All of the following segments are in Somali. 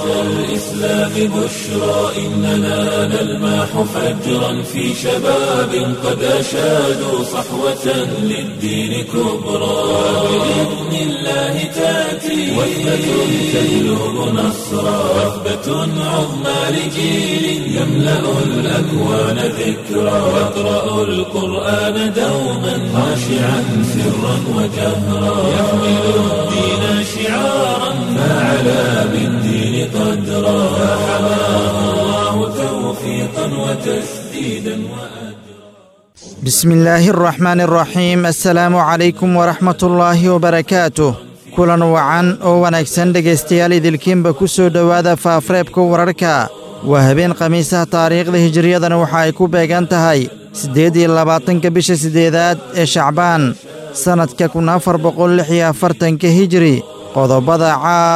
الإسلام بشرى إننا نلمح فجرا في شباب قد أشادوا صحوة للدين كبرى بإذن الله تأتي وثبة تجلب نصرا وثبة عظمى لجيل يملأ الأكوان ذكرا يقرأ القرآن دوما خاشعا سرا وجهرا يحمل الدين شعارا فعلى بالدين قدرا فحماه الله توفيقا وتسديدا وأجرا بسم الله الرحمن الرحيم السلaamu calaykum waraxmat ullaahi wabarakaatuh kulan wacan oo wanaagsan dhegaystayaal idilkiinba ku soo dhowaada faafareebka wararka waa habeen khamiisaha taariikhda hijiriyadana waxa ay ku beegan tahay siddeed iyo labaatanka bisha siddeedaad ee shacbaan sannadka kun afar boqol lix iyo afartanka hijiri qodobada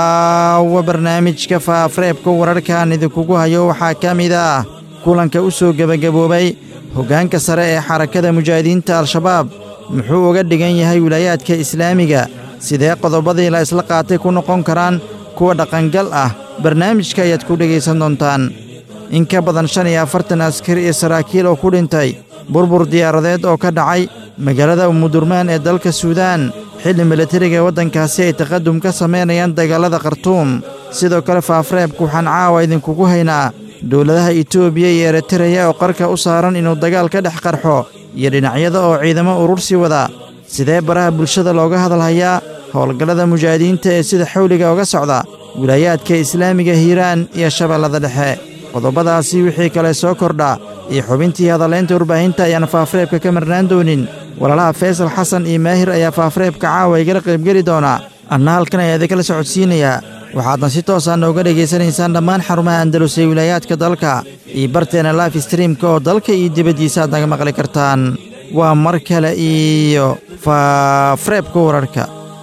caawa barnaamijka faafareebka wararkaan idinkugu hayo waxaa ka mid ah kulanka u soo gebagaboobay hoggaanka sare ee xarakada mujaahidiinta al-shabaab muxuu uga dhigan yahay wilaayaadka islaamiga sidee qodobadii la isla qaatay ku noqon karaan kuwa dhaqangal ah barnaamijka ayaad ku dhegaysan doontaan in ka badan shan iyo afartan askari iyo saraakiil oo ku dhintay burbur diyaaradeed oo ka dhacay magaalada umudurmaan ee dalka suudaan xilli milatariga waddankaasi ay taqadum ka samaynayaan dagaalada khartuum sidoo kale faafareebka waxaan caawa idinkugu haynaa dowladaha itoobiya iyo eritareya oo qarka u saaran inuu dagaal ka dhex qarxo iyo dhinacyada oo ciidamo urursi wada sidee baraha bulshada looga hadalhayaa howlgallada mujaahidiinta ee sida xawliga uga socda wilaayaadka islaamiga hiiraan iyo shabeellada dhexe qodobadaasi wixii kale soo kordha iyo xubintii hadalaynta warbaahinta ayaan faafareebka ka marnaan doonin walaalaha faysal xasan iyo maahir ayaa faafareebka caawa igala qaybgeli doona anna halkan ayaa idinkala socodsiinayaa waxaadna si toosaa nooga dhegaysanaysaan dhammaan xarumaha andalus ee wilaayaadka dalka iyo barteena life streamka oo dalka iyo dibaddiisa aad naga maqli kartaan waa mar kale iyo faafareebka wararka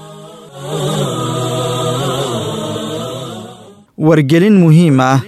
wargelin muhiim ah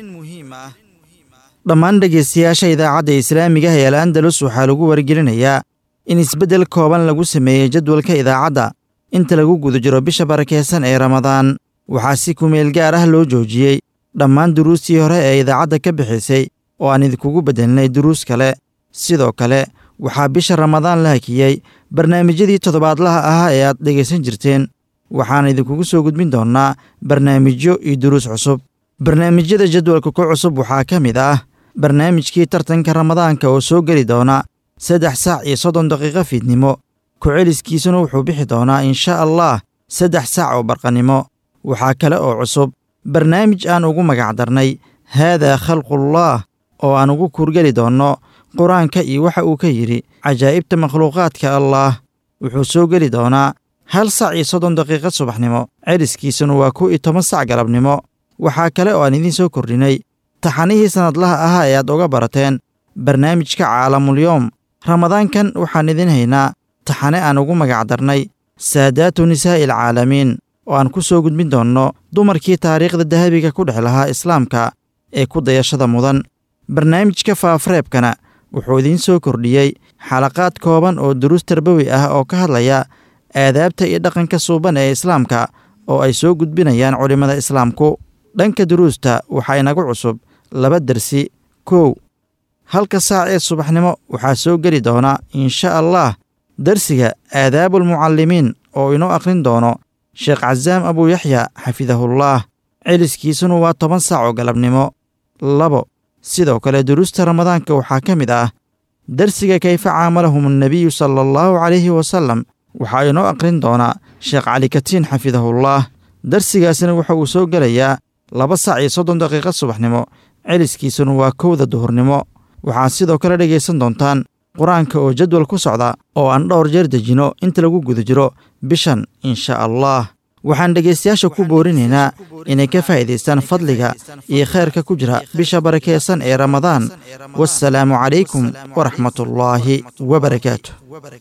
dhammaan dhegaystayaasha idaacadda islaamiga ee al andalus waxaa lagu wargelinayaa in isbeddel kooban lagu sameeyey jadwalka idaacadda inta lagu guda jiro bisha barakeysan ee ramadaan waxaa si kumeel gaar ah loo joojiyey dhammaan duruustii hore ee idaacadda ka bixisay oo aan idinkugu beddelnay duruus kale sidoo kale waxaa bisha ramadaan la hakiyey barnaamijyadii toddobaadlaha ahaa ee aad dhegaysan jirteen waxaan idinkugu soo gudbin doonnaa barnaamijyo iyo duruus cusub barnaamijyada jadwalka ku cusub waxaa ka mid ah barnaamijkii tartanka ramadaanka oo soo geli doona saddex saac iyo soddon daqiiqo fiidnimo ku-celiskiisuna wuxuu bixi doonaa insha allah saddex saac oo barqannimo waxaa kale oo cusub barnaamij aan ugu magacdarnay haadaa khalqullaah oo aan ugu kuurgeli doonno qur-aanka iyo waxa uu ka yidhi cajaa'ibta makhluuqaadka allaah wuxuu soo geli doonaa hal sac iyo soddon daqiiqo subaxnimo celiskiisuna waa kow iyo toban sac galabnimo waxaa kale oo aan idiin soo kordhinay taxanihii sannadlaha ahaa ee aad uga barateen barnaamijka caalamulyoom ramadaankan waxaan idiin haynaa taxane aan ugu magacdarnay saadaatu nisaa'i alcaalamiin oo aan ku soo gudbin doonno dumarkii taariikhda dahabiga ku dhex lahaa islaamka ee ku dayashada mudan barnaamijka faafareebkana wuxuu idiin soo kordhiyey xalaqaad kooban oo duruus tarbawi ah oo ka hadlaya aadaabta iyo dhaqanka suuban ee islaamka oo ay soo gudbinayaan culimmada islaamku dhanka duruusta waxaa inagu cusub laba dersi kow halka saac ee subaxnimo waxaa soo geli doona insha allah dersiga aadaabulmucallimiin oo inoo akhrin doono sheekh casaam abuu yaxya xafidahullaah celiskiisuna waa toban saac oo galabnimo labo sidoo kale duruusta ramadaanka waxaa ka mid ah dersiga kayfa caamalahum annebiyu sala allahu calayhi wasallam waxaa inoo akhrin doonaa sheekh cali katiin xafidahullaah darsigaasina waxa uu soo gelayaa laba sac iyo soddon daqiiqo subaxnimo celiskiisuna waa kowda duhurnimo waxaad sidoo kale dhegaysan doontaan qur-aanka oo jadwal ku socda oo aan dhowr jeer dejino inta lagu guda jiro bishan insha allah waxaan dhegaystayaasha ku boorinaynaa inay ka faa'iidaystaan fadliga iyo khayrka ku jira bisha barakeysan ee ramadaan wasalaamu calaykum waraxmatullaahi wabarakaatu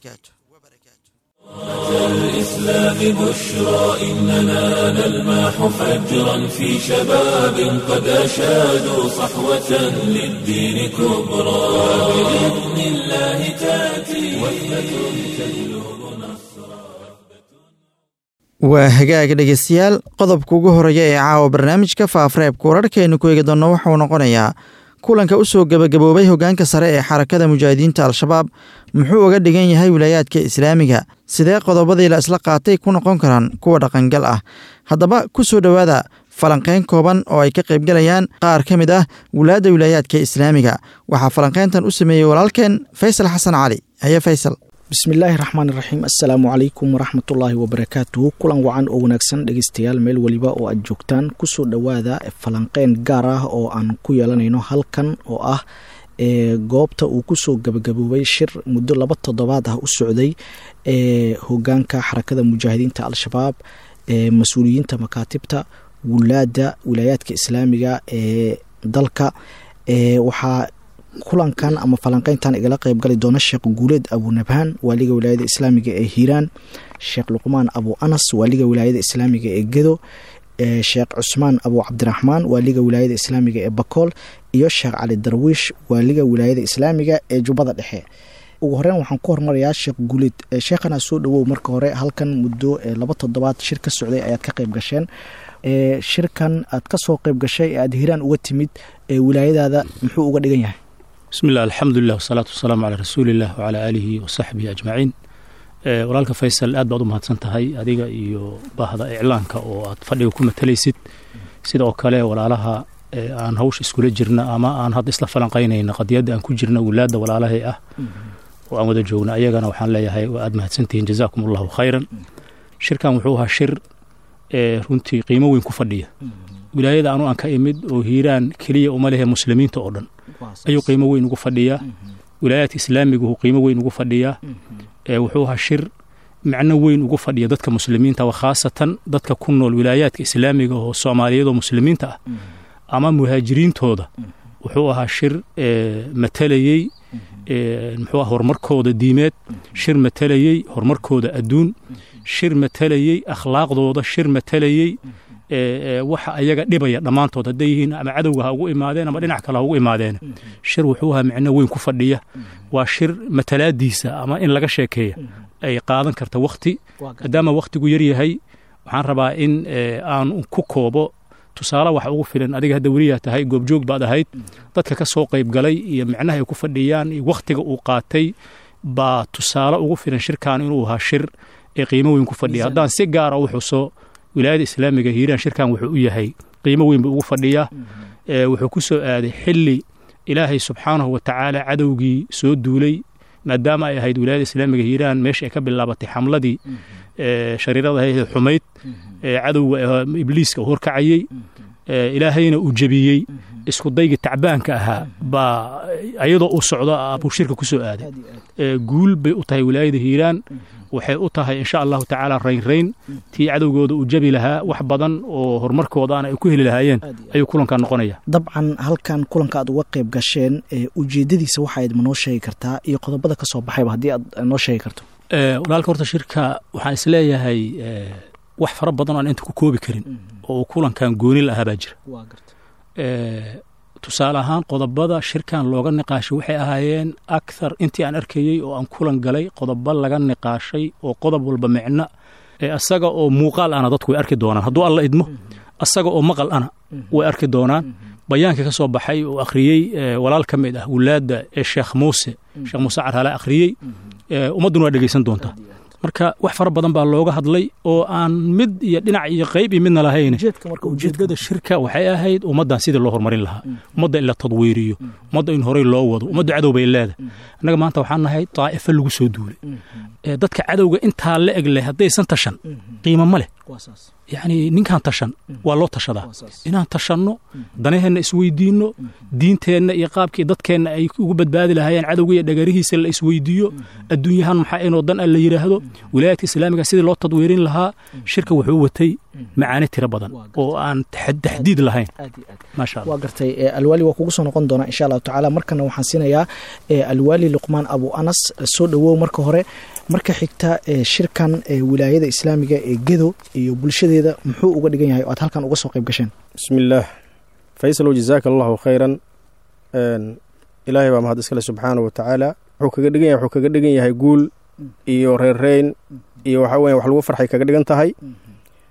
الإسلام بشرى إننا نلمح فجرا في شباب قد أشادوا صحوة للدين كبرى بإذن الله تأتي وحدة تجلب نصرا waa hagaaga dhegeystayaal qodobka ugu horeeya ee caawa barnaamijka faafreebka wararkaaynu ku eegi doonno waxauu noqonayaa kulanka u soo gebagaboobay hoggaanka sare ee xarakada mujaahidiinta al-shabaab muxuu uga dhigan yahay wilaayaadka islaamiga sidee qodobadii la isla qaatay ku noqon karaan kuwa dhaqangal ah haddaba ku soo dhowaada falanqayn kooban oo ay ka qaybgalayaan qaar ka mid ah wulaadda wilaayaadka islaamiga waxaa falanqayntan u sameeyey walaalkeen faysal xasan cali haye faysal bismillaahi raxmaan iraxiim assalaamu calaykum waraxmatullaahi wabarakaatuhu kulan wacan oo wanaagsan dhegeystayaal meel weliba oo aad joogtaan kusoo dhowaada falanqeyn gaar ah oo aan ku yeelanayno halkan oo ah ee goobta uu kusoo gabagaboobay shir muddo laba toddobaad ah u socday ee hogaanka xarakada mujaahidiinta al-shabaab ee mas-uuliyiinta makaatibta wulaadda wilaayaadka islaamiga ee dalka ee waxaa kulankan ama falanqeyntan igala qeybgali doona sheekh guuleed abunabhaan waaliga wilaayada islaamiga ee hiiraan sheekh luqmaan abu anas waaliga wilaayada islaamiga ee gedo sheekh cusmaan abu cabdiraxmaan waaliga wilaayada islaamiga ee bakool iyo sheekh cali darwiish waaliga wilaayada islaamiga ee jubbada dhexe ugu horeyn waxaan ku hormarayaa sheekh guuleed sheekhana soo dhawow marka hore halkan muddo laba toddobaad shir ka socday ayaad ka qeyb gasheen shirkan aad ka soo qeyb gashay ee aad hiiraan uga timid wilaayadaada muxuu uga dhigan yahay bismi llah alxamdulilah wasalaatu wasalaamu calaa rasuuliillah wacalaa aalihi wasaxbihi ajmaciin walaalka faysal aad baad u mahadsan tahay adiga iyo baahda iclaanka oo aad fadhiga ku matalaysid sida oo kale walaalaha aan hawsha iskula jirna ama aan hadda isla falanqaynayna qadiyadda aan ku jirna wulaadda walaalahay ah oo aan wada joogna ayagana waxaan leeyahay waa aad mahadsantihiin jazaakum allahu khayran shirkan wuxuu ahaa shir runtii qiimo weyn ku fadhiya wilaayada anu aan ka imid oo hiiraan keliya uma lehe muslimiinta oo dhan ayuu qiimo weyn ugu fadhiyaa wilaayaadka islaamigu qiimo weyn ugu fadhiyaa wuxuu ahaa shir macno weyn ugu fadhiya dadka muslimiinta wa khaasatan dadka ku nool wilaayaadka islaamiga oo soomaaliyeed oo muslimiinta ah ama muhaajiriintooda wuxuu ahaa shir matalayey muxuu ah horumarkooda diimeed shir matalayey horumarkooda adduun shir matalayey akhlaaqdooda shir matalayey waxa ayaga dhibaya dhammaantood hadday yihiin ama cadowga ha ugu imaadeen ama dhinac kale ha ugu imaadeen shir wuxuu ahaa micno weyn ku fadhiya waa shir matalaadiisa ama in laga sheekeeya ay qaadan karta wakhti maadaama wakhtigu yar yahay waxaan rabaa in aan ku koobo tusaale waxa ugu filan adiga hadda weliyaa tahay goobjoog baad ahayd dadka ka soo qayb galay iyo micnaha ay ku fadhiyaan iyo wakhtiga uu qaatay baa tusaale ugu filan shirkan inuu ahaa shir ee qiimo weyn ku fadhiya haddaan si gaara u xuso wilaayada islaamiga hiiraan shirkan wuxuu u yahay qiimo weyn buu ugu fadhiyaa wuxuu ku soo aaday xilli ilaahay subxaanahu wa tacaala cadowgii soo duulay maadaama ay ahayd wilaayada islaamiga hiiraan meesha ay ka bilaabatay xamladii shariirada ahayd xumayd cadowga ibliiska horkacayey ilaahayna uu jebiyey isku daygii tacbaanka ahaa baa ayadoo uu socdo buu shirka ku soo aaday guul bay u tahay wilaayada hiiraan waxay u tahay insha allahu tacaala raynrayn tii cadowgooda uu jabi lahaa wax badan oo horumarkoodaana ay ku heli lahaayeen ayuu kulankan noqonaya dabcan halkan kulanka aad uga qayb gasheen ujeedadiisa waxaayd ma noo sheegi kartaa iyo qodobada ka soo baxayba haddii aad noo sheegi karto walaalka horta shirka waxaan isleeyahay wax fara badan oo aan inta ku koobi karin oo uu kulankan gooni la ahaa baa jira tusaale ahaan qodobada shirkan looga niqaashay waxay ahaayeen akhar intii aan arkayey oo aan kulan galay qodobo laga niqaashay oo qodob walba micno asaga oo muuqaal ana dadku way arki doonaan hadduu alla idmo asaga oo maqal ana way arki doonaan bayaankii ka soo baxay oo akhriyey walaal ka mid ah wulaadda ee sheekh muuse sheekh muuse carhale akhriyey ummadduna waa dhegeysan doontaa marka wax fara badan baa looga hadlay oo aan mid iyo dhinac iyo qayb iyo midna lahayn ujeedada shirka waxay ahayd ummaddan sidii loo horumarin lahaa ummadda in la tadwiiriyo ummadda in horey loo wado ummaddu cadow bay leedahay annaga maanta waxaan nahay daa'ifo lagu soo duulay dadka cadowga intaa la eg leh haddaysan tashan qiimo ma leh yacni ninkaan tashan waa loo tashadaa inaan tashanno danaheenna isweydiinno diinteenna iyo qaabkii dadkeenna ay ugu badbaadi lahaayeen cadowga iyo dhagarihiisa la isweydiiyo adduunyahan maxaa inoo dan a la yidhaahdo wilaayadka islaamiga sidii loo tadwiirin lahaa shirka wuxuu watay macaani tiro badan oo aan taxdiid lahayn maasha waa gartay alwaali waa kugu soo noqon doonaa insha allahu tacaala markana waxaan siinayaa alwaali luqmaan abu anas soo dhowow marka hore marka xigta shirkan wilaayada islaamiga ee gedo iyo bulshadeeda muxuu uga dhigan yahay oo aad halkan uga soo qayb gasheen bismi illaah faysalow jazaaka allahu khayran ilaahay baa mahad iskale subxaana wa tacaala wuxuu kaga dhigan yahay wuxuu kaga dhigan yahay guul iyo reerreyn iyo waxaa weya wax lagu farxay kaga dhigan tahay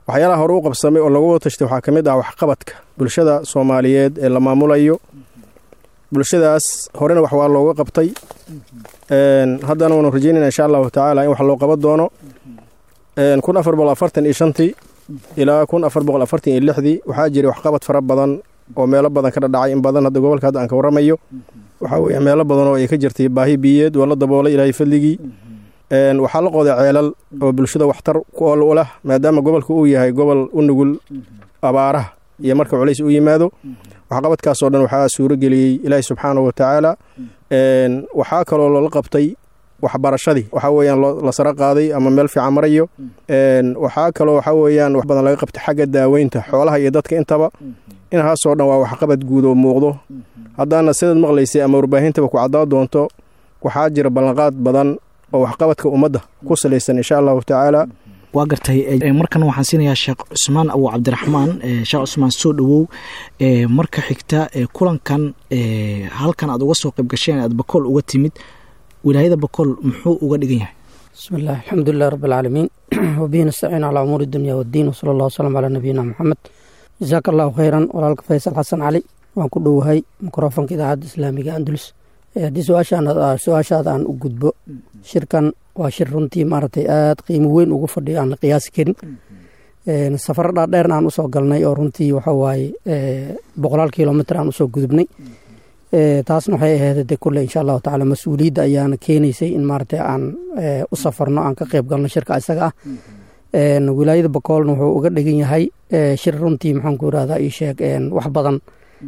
waxyaalaha hore u qabsamay oo lagu tashtay waxaa ka mid ah waxqabadka bulshada soomaaliyeed ee la maamulayo bulshadaas horena wax waa looga qabtay haddana waanu rajeynayna insha allahu tacaala in wax loo qaban doono kun afar boqol afartan iyo shantii ilaa kun afar boqol afartan iyo lixdii waxaa jiray waxqabad fara badan oo meelo badan ka dhadhacay in badan hadda gobolka hadda aan ka warramayo waxaa weeye meelo badan oo ay ka jirtay baahi biyeed waa la daboolay ilaahay fadligii waxaa la qooday ceelal oo bulshada waxtar ku ool u lah maadaama gobolka uu yahay gobol u nugul abaaraha iyo marka culays u yimaado waxqabadkaasoo dhan waxaa suuro geliyey ilaahi subxaana wa tacaala waxaa kaloo loola qabtay waxbarashadii waxaa weeyaan la saro qaaday ama meel fiican marayo waxaa kaloo waxaa weeyaan wax badan laga qabtay xagga daaweynta xoolaha iyo dadka intaba inahaasoo dhan waa waxqabad guud oo muuqdo haddaana sidaad maqlaysay ama warbaahintaba ku caddaa doonto waxaa jira ballanqaad badan oo waxqabadka ummadda ku salaysan insha allahu tacaala waa gartay markan waxaan siinayaa sheekh cusmaan abu cabdiraxmaan sheekh cusmaan soo dhowow marka xigta kulankan halkan aad uga soo qayb gasheen aad bakool uga timid wilaayada bakool muxuu uga dhigan yahay bismi illah alxamdulilah rabi alcaalamiin wabihi nastaciin calaa umuuri dunya waddiin wasala allah wasalam calaa nabiyina moxamed jasaaka allahu khayran walaalka faysal xasan cali waan ku dhowahay mikrofonka idaacadda islaamiga andulus haddii su-aashaada aan u gudbo shirkan waa shir runtii maaragtay aada qiimo weyn ugu fadhiyo aan la qiyaasi karin safaro dhaadheerna aan usoo galnay oo runtii waxa waaye boqolaal kilomitr aan usoo gudubnay taasna waxay ahayd de kule insha allahu tacaala mas-uuliyadda ayaana keenaysay in maaragtay aan u safarno aan ka qeyb galno shirka isaga ah wilaayada bakoolna wuxuu uga dhigan yahay shir runtii maxaan ku irahdaa ii sheeg wax badan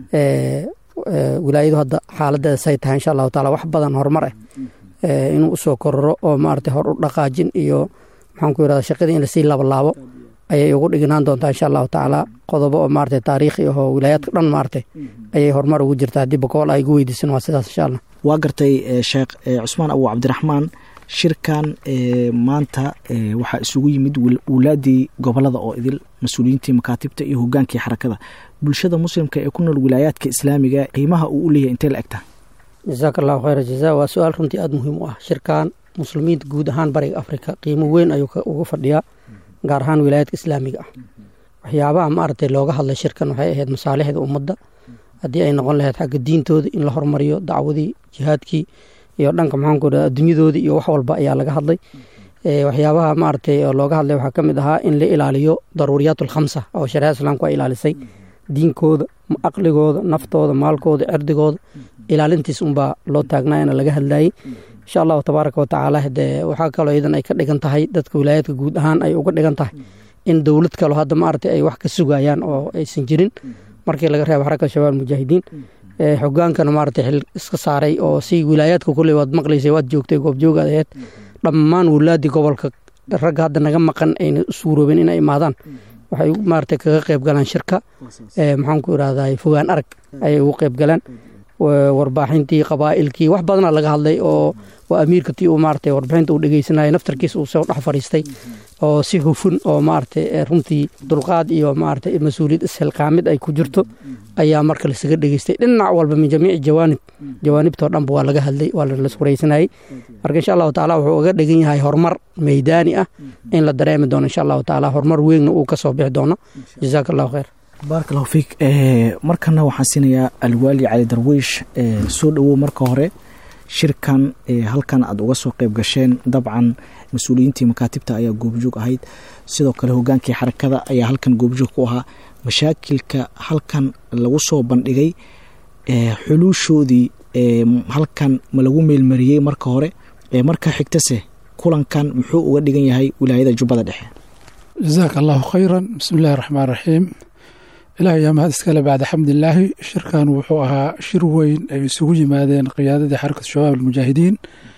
wilaayadu hadda xaaladeeda say tahay insha allahu taala wax badan horumar ah inuu usoo kororo oo maaragtay hor u dhaqaajin iyo maxaan ku irahdaa shaqadii in lasii labalaabo ayay ugu dhignaan doontaa insha allahu tacaala qodobo oo maaragtay taariikhi ahoo wilaayaadka dhan maaragtay ayay horumar ugu jirtaa haddii bakool ay gu weydiisan waa sidaas insha allah waa gartay sheekh cusmaan abu cabdiraxmaan shirkan maanta waxaa isugu yimid wulaadii gobolada oo idil mas-uuliyiintii makaatibta iyo hogaankii xarakada bulshada muslimka ee ku nool wilaayaadka islaamiga qiimaha uu u leeyahay intee la egtaa jasaaka allahu khayra jaza waa su-aal runtii aada muhiim u ah shirkan muslimiinta guud ahaan bariga afrika qiimo weyn ayuu uga fadhiyaa gaar ahaan wilaayaadka islaamiga ah waxyaabaha maaragtay looga hadlay shirkan waxay ahayd masaalixda ummadda haddii ay noqon lahayd xagga diintooda in la hormariyo dacwadii jihaadkii iyo dhanka maxaanku raa adduunyadoodii iyo wax walba ayaa laga hadlay waxyaabaha maaragtay oo looga hadlay waxaa ka mid ahaa in la ilaaliyo daruuriyaat alkhamsa oo shareecada islaamku ay ilaalisay diinkooda aqligooda naftooda maalkooda cirdigooda ilaalintiis unbaa loo taagnaayana laga hadlayey insha allahu tabaaraka watacaala dee waxaa kaloo iyadan ay ka dhigan tahay dadka wilaayaadka guud ahaan ay uga dhigan tahay in dowlad kalo hadda maaragtay ay wax ka sugayaan oo aysan jirin markii laga reebo xarakada shabaab mujaahidiin xogaankana maaragtay xil iska saaray oo si wilaayaadka kuley waad maqlaysay waad joogtay goobjoogaad aheyd dhammaan wulaadii gobolka ragga hadda naga maqan ayna suuroobeen inay imaadaan waxay maaragtay kaga qayb galaan shirka maxaan ku irahdaa fogaan arag ayay ugu qayb galaan warbaaxintii qabaa'ilkii wax badana laga hadlay oo waa amiirka tii uu maaragtay warbixinta uu dhegeysanaya naftarkiis uu soo dhex fadhiistay oo si hufun oo maaragtay runtii dulqaad iyo maaragtay mas-uuliyad isxilqaamid ay ku jirto ayaa marka lasaga dhegeystay dhinac walba min jamiici jawaanib jawaanibtoo dhanba waa laga hadlay waa laswareysanayay marka insha allahu tacaala wuxuu uga dhigan yahay horumar meydaani ah in la dareemi doono insha allahu tacaala horumar weynna uu kasoo bixi doono jazaaka allahu khayr baaraka allahu fiik markana waxaan siinayaa alwaali cali darwiish soo dhowow marka hore shirkan halkan aad uga soo qayb gasheen dabcan mas-uuliyiintii makaatibta ayaa goobjoog ahayd sidoo kale hogaankii xarakada ayaa halkan goobjoog ku ahaa mashaakilka halkan lagu soo bandhigay xuluushoodii halkan ma lagu meelmariyey marka hore marka xigtase kulankan muxuu uga dhigan yahay wilaayada jubbada dhexe jasaaka allahu khayran bismi illaahi raxmaan raxiim ilaah yaa mahad iskale bacda xamdilaahi shirkan wuxuu ahaa shir weyn ay isugu yimaadeen qiyaadadii xarakatu shabaab almujaahidiin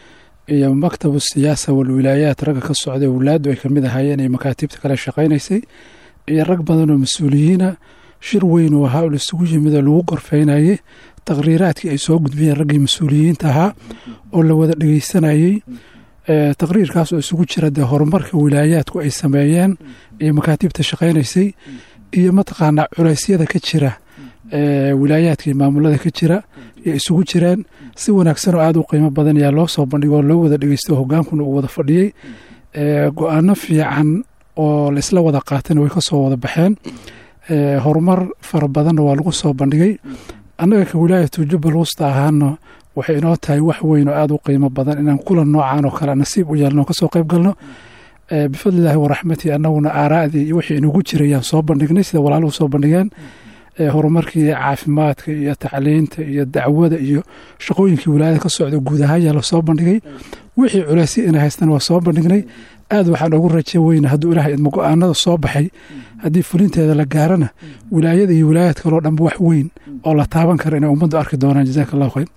iyo maktabu siyaasa walwilaayaat ragga ka socday wulaadu ay kamid ahaayeen ee makaatibta kale shaqaynaysay iyo rag badan oo mas-uuliyiina shir weyn oo ahaa oo laisugu yimid oo lagu gorfeynayey taqhriiraadkii ay soo gudbiyeen raggii mas-uuliyiinta ahaa oo la wada dhegeysanayey taqhriirkaas oo isugu jira dee horumarka wilaayaadku ay sameeyeen iyo makaatibta shaqaynaysay iyo mataqaanaa culeysyada ka jira wilaayaadka iyo maamulada ka jira iyo isugu jiraan si wanaagsan oo aada u qiimo badan ayaa loo soo bandhigay oo loo wada dhegeysto hogaankuna uu wada fadhiyey go-aano fiican oo laisla wada qaatayna way ka soo wada baxeen horumar fara badanna waa lagu soo bandhigay annaga ka wilaayatu jubbal wusta ahaana waxay inoo tahay wax weyn oo aada u qiimo badan inaan kulan noocan oo kale nasiib u yeelno kasoo qayb galno bifadlilaahi waraxmatii annaguna aaraa'dii iyo wixii inagu jirayaan soo bandhignay sida walaaluhu soo bandhigeen horumarkii caafimaadka iyo tacliinta iyo dacwada iyo shaqooyinkii wilaayada ka socda guud ahaan yaa lasoo bandhigay wixii culaysi inay haystaan waa soo bandhignay aad waxaan ugu raje weyna hadduu ilahay idma go-aanada soo baxay haddii fulinteeda la gaarana wilaayada iyo wilaayad kaloo dhanba wax weyn oo la taaban kara inay ummaddu arki doonaan jazaaka allahu khayr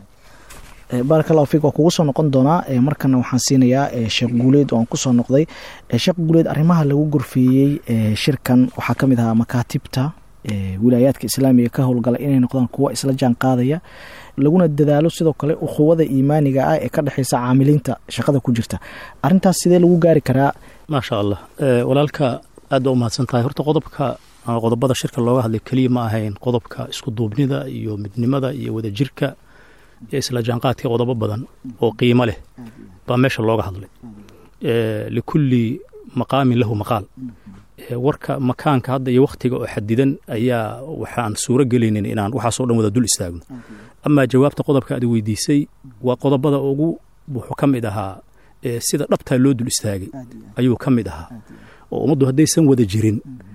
baaraka allahu fiik waa kugu soo noqon doonaa markana waxaan siinayaa sheekh guuleed oo aan kusoo noqday sheekh guuleed arrimaha lagu gorfeeyey shirkan waxaa ka mid ahaa makaatibta wilaayaadka islaamiga ka howlgala inay noqdaan kuwa isla jaan qaadaya laguna dadaalo sidoo kale ukhuwada iimaaniga ah ee ka dhexeysa caamiliinta shaqada ku jirta arintaas sidee lagu gaari karaa maasha allah walaalka aad baa u mahadsan tahay horta qodobka qodobada shirka looga hadlay keliya ma ahayn qodobka isku duubnida iyo midnimada iyo wadajirka iyo isla jaanqaadka qodobo badan oo qiimo leh baa meesha looga hadlay likulli maqaamin lahu maqaal warka makaanka hadda iyo wakhtiga oo xadidan ayaa waxaan suuro gelaynin inaan waxaasoo dhan wada dul istaagno amaa jawaabta qodobka aad weydiisay waa qodobada ugu wuxuu ka mid ahaa sida dhabtaa loo dul istaagay ayuu ka mid ahaa oo ummaddu haddaysan wada jirin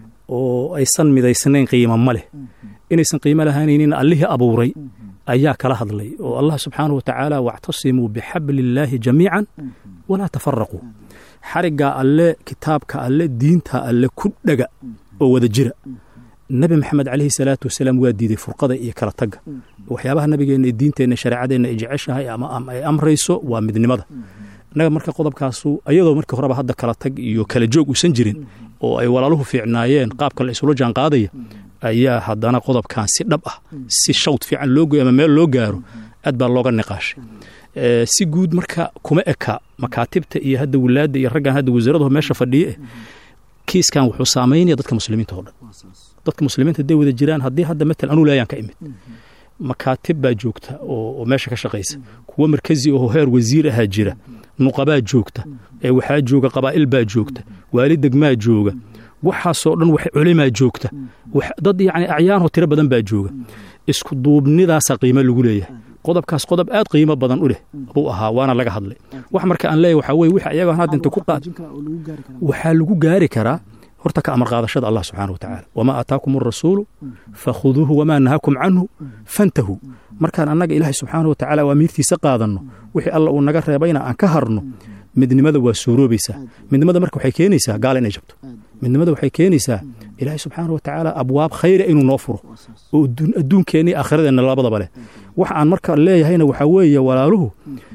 oo aysan midaysnayn qiimo ma leh inaysan qiimo lahaanaynin allihii abuuray ayaa kala hadlay oo allah subxaanahu watacaala wactasimuu bixabli illaahi jamiican walaa tafaraquu xariggaa alle kitaabka alle diinta alle ku dhega oo wada jira nebi maxamed calayhi salaatu wasalaam waa diiday furqada iyo kala tagga waxyaabaha nabigeenna iyo diinteenna shareecadeenna ay jeceshahay ama ay amrayso waa midnimada innaga marka qodobkaasu ayadoo markii horeba hadda kala tag iyo kala joog uusan jirin oo ay walaaluhu fiicnaayeen qaabka la isula jaan qaadaya ayaa haddana qodobkan si dhab ah si shawd fiican loo goyo ama meel loo gaaro aad baa looga niqaashay si guud marka kuma eka makaatibta iyo hadda wilaadda iyo raggan hadda wasaaradaho meesha fadhiye eh kiiskan wuxuu saamaynaya dadka muslimiinta oo dhan dadka muslimiinta hadday wada jiraan haddii hadda matal anuu laayaan ka imid makaatib baa joogta oo meesha ka shaqaysa kuwo markazi oo heer wasiir ahaa jira nuqabaa joogta waxaa jooga qabaa'il baa joogta waali degmaa jooga waxaasoo dhan wax culimaa joogta dad yacni acyaanoo tiro badan baa jooga isku duubnidaasaa qiimo lagu leeyahay qodobkaas qodob aad qiimo badan u leh buu ahaa waana laga hadlay wax marka aan leeyahy waxaa weye wix ayaga hadda inta ku qaad waxaa lagu gaari karaa horta ka amar qaadashada allah subxaana wa tacaala wamaa aataakum arasuulu fakhuduuhu wamaa nahaakum canhu fantahuu markaan annaga ilaahay subxaana wa tacaala aamiirtiisa qaadanno wixii alla uu naga reebayna aan ka harno midnimada waa suuroobaysaa midnimada marka waxay keenaysaa gaala inay jabto midnimada waxay keenaysaa ilaahay subxaana wa tacaala abwaab khayra inuu noo furo oo adduunkeenna iyo aakhiradeenna labadaba leh wax aan marka leeyahayna waxaa weeye walaaluhu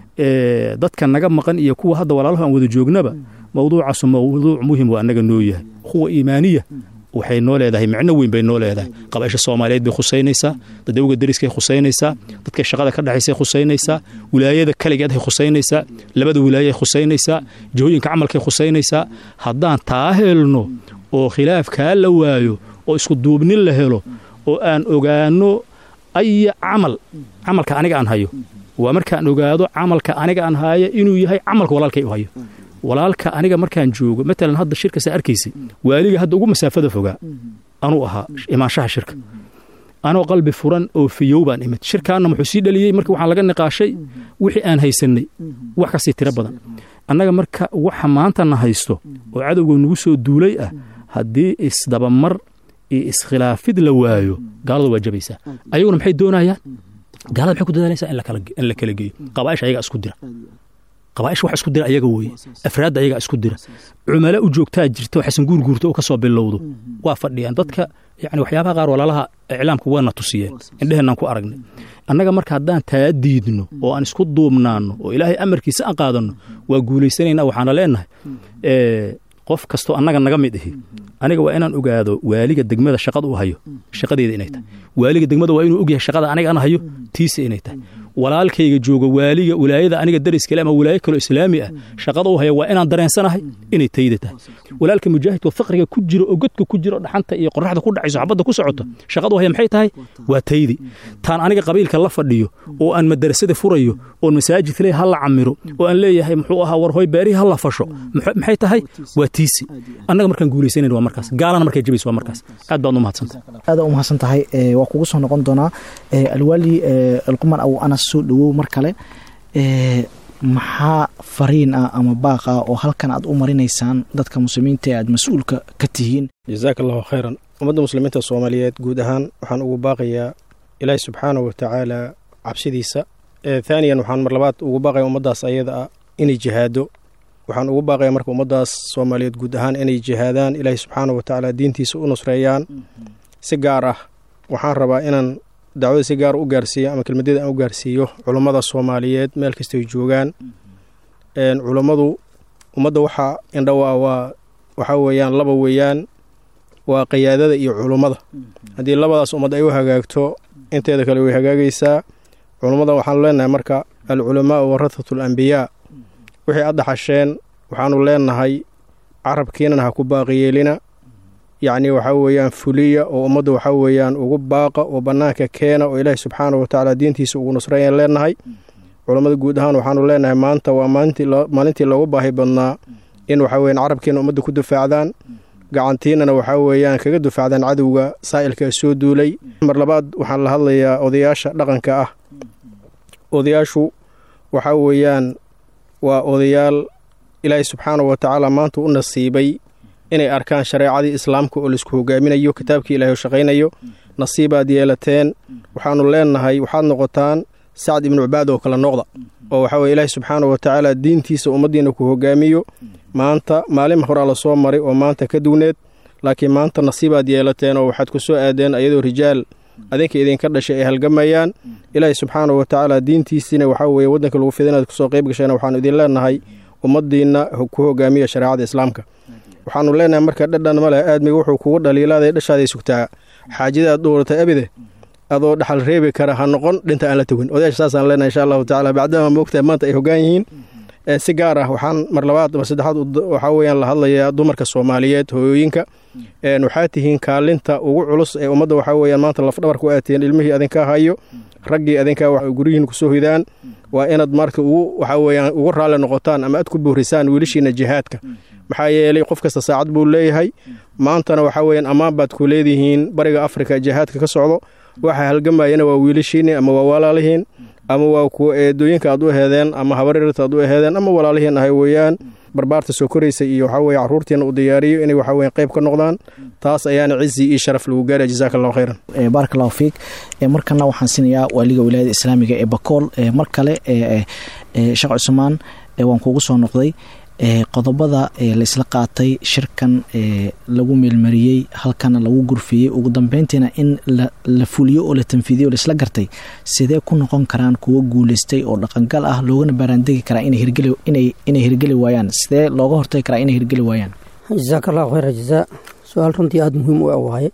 dadka naga maqan iyo kuwa hadda walaaluhu aan wada joognaba mawduucaasu mawduuc muhim waa annaga noo yahay kuwa iimaaniya waxay noo leedahay micno weyn bay noo leedahay qabaisha soomaaliyeed bay khusaynaysaa dadawga deriskay khusaynaysaa dadka shaqada ka dhexaysay khusaynaysaa wilaayada kaligeeday khusaynaysaa labada wilaayay khusaynaysaa jihooyinka camalkay khusaynaysaa haddaan taa helno oo khilaafkaa la waayo oo isku duubnin la helo oo aan ogaano aya camal camalka aniga aan hayo waa markaan ogaado camalka aniga aan haayo inuu yahay camalka walaalkay u hayo walaalka aniga markaan joogo matalan hadda shirkasa arkaysay waaliga hadda ugu masaafada fogaa anuu ahaa imaanshaha shirka anoo qalbi furan oo fiyow baan imid shirkaanna muxuu sii dhaliyey marka waxaan laga niqaashay wixii aan haysannay wax kasii tiro badan annaga marka waxa maantana haysto oo cadowga nagu soo duulay ah haddii isdabamar iyo iskhilaafid la waayo gaalada waa jabaysaa ayaguna maxay doonayaan gaalada maxay ku dadaalaysaa in la kala geeyo qabaaisha ayagaa isku dira qabaaisha wax isku dira ayaga weeye afraadda ayagaa isku dira cumalo u joogtaa jirta waxaysan guurguurta oo ka soo bilowdo waa fadhiyaan dadka yani waxyaabaha qaar walaalaha iclaamka waana tusiyeen indheheenaan ku aragnay annaga marka haddaan taa diidno oo aan isku duubnaanno oo ilaahay amarkiisa aan qaadanno waa guulaysanaynaa waxaana leenahay qof kastoo annaga naga mid ahi aniga waa inaan ogaado waaliga degmada shaqada u hayo shaqadeeda inay tahay waaliga degmada waa inuu ogyahay shaqada aniga aan hayo tiisa inay tahay walaalkayga jooga waaliga wilaayada aniga dariskale ama wilaayo kaloo islaami ah shaqada u haya waa inaan dareensanahay inay tayda tahay walaalka mujaahidka faqriga ku jiro oo godka ku jiro dhaxanta iyo qoraxda ku dhacayso xabadda ku socoto shaqada u haya maxay tahay waa taydi taan aniga qabiilka la fadhiyo oo aan madarasada furayo oon masaajid leey ha la camiro oo aan leeyahay muxuu ahaa war hoy beerihi ha la fasho maxay tahay waa tiisi annaga markaan guulaysanan waa markaas gaalana markay jabayso waa markaas aad baad u mahadsantahay aada u mahadsan tahay waa kugu soo noqon doonaa alwaali alquman aw anas soo dhawow mar kale maxaa fariin ah ama baaq ah oo halkan aad u marinaysaan dadka muslimiinta ee aad mas-uulka ka tihiin jazaaka allahu khayran ummadda muslimiinta soomaaliyeed guud ahaan waxaan ugu baaqayaa ilaahi subxaanahu watacaala cabsidiisa thaaniyan waxaan mar labaad ugu baaqaya ummaddaas ayada ah inay jihaado waxaan ugu baaqaya marka ummaddaas soomaaliyeed guud ahaan inay jihaadaan ilaahi subxaanahu watacaala diintiisa u nusreeyaan si gaar ah waxaan rabaa inaan dacwada si gaar u gaarsiiyo ama kelmadyada aan u gaarsiiyo culummada soomaaliyeed meel kastay joogaan culummadu ummadda waxaa indhawaa waa waxaa weeyaan laba weeyaan waa qayaadada iyo culummada haddii labadaas ummad ay u hagaagto inteeda kale way hagaagaysaa culummada waxaanu leenahay marka alculamaau warathatu alambiyaa wixii aad dhaxasheen waxaanu leenahay carabkiinan ha ku baaqiyeelina yacni waxaa weeyaan fuliya oo ummadda waxaa weeyaan ugu baaqa oo bannaanka keena oo ilaahi subxaanahu watacaala diintiisa ugu nusreeyaan leenahay culammada guud ahaan waxaanu leenahay maanta waa maalintii loogu baahi badnaa in waxaa weyaan carabkiina ummadda ku dufaacdaan gacantiinana waxaa weeyaan kaga dufaacdaan cadowga saa'ilka soo duulay mar labaad waxaan la hadlayaa odayaasha dhaqanka ah odayaashu waxaa weeyaan waa odayaal ilaahi subxaanahu watacaala maanta u nasiibay inay arkaan shareecadii islaamka oo laisku hogaaminayo kitaabkii ilahay oo shaqaynayo nasiibaad yeelateen waxaanu leenahay waxaad noqotaan sacd ibnu cubaad oo kale noqda oo waxaa weye ilaahi subxaanahu watacaala diintiisa ummaddiina ku hogaamiyo maanta maalin horaa la soo maray oo maanta ka dugneed laakiin maanta nasiibaad yeelateen oo waxaad ku soo aadeen ayadoo rijaal adinka idinka dhashay ay halgamayaan ilaahi subxaanahu watacaala diintiisiina waxaa weeye waddanka lagu fida inaad kusoo qayb gasheen waxaanu idin leenahay ummaddiinna ku hogaamiya shareecada islaamka waxaanu leenahay marka dhadhan ma leh aadmiga wuxuu kugu dhaliilaaday dhashaaday sugtaa xaajada aad dhowratay abide adoo dhaxal reebi kara ha noqon dhinta aan la togin odayaasha saasaan leenahay insha allahu tacala bacdama moogtahay maanta ay hoggaan yihiin si gaar ah waxaan mar labaad mar saddexaad waxaa weeyaan la hadlayaa dumarka soomaaliyeed hooyooyinka waxaa tihiin kaalinta ugu culus ee ummadda waxaa weeyaan maanta lafdhabarku aad tihiin ilmihii adinka hayo raggii adinkaa guryihiin kusoo hidaan waa inaad marka ugu waxaa weeyaan ugu raalli noqotaan ama aad ku boorisaan wiilashiina jihaadka maxaa yeelay qof kasta saacad buu leeyahay maantana waxaa weeyaan ammaan baad ku leedihiin bariga afrika jihaadka ka socdo waxa halgamayana waa wiilashiinni ama waa walaalihiin ama waa kuwa eedooyinka aad u heedeen ama habarirta aad u heedeen ama walaalihiin ahay weeyaan barbaarta soo koraysa iyo waxaa weye carruurtiina u diyaariyo inay waxaa weyan qayb ka noqdaan taas ayaana cizi iyo sharaf lagu gaaraya jazaaka allahu khayran baarak allahu fiik markana waxaan siinayaa waaliga wilaayada islaamiga ee bakool mar kale sheekh cusmaan waan kuugu soo noqday qodobada laisla qaatay shirkan lagu meelmariyey halkana lagu gurfiyey ugu dambeyntiina in la fuliyo oo la tanfiidiyo o laisla gartay sidee ku noqon karaan kuwo guuleystay oo dhaqangal ah loogana baaraandegi karaa inay hirgeli waayaan sidee looga hortagi karaa inay hirgeli waayaan jasaaka allahu khayra jazaa su-aal runtii aada muhiim u waaye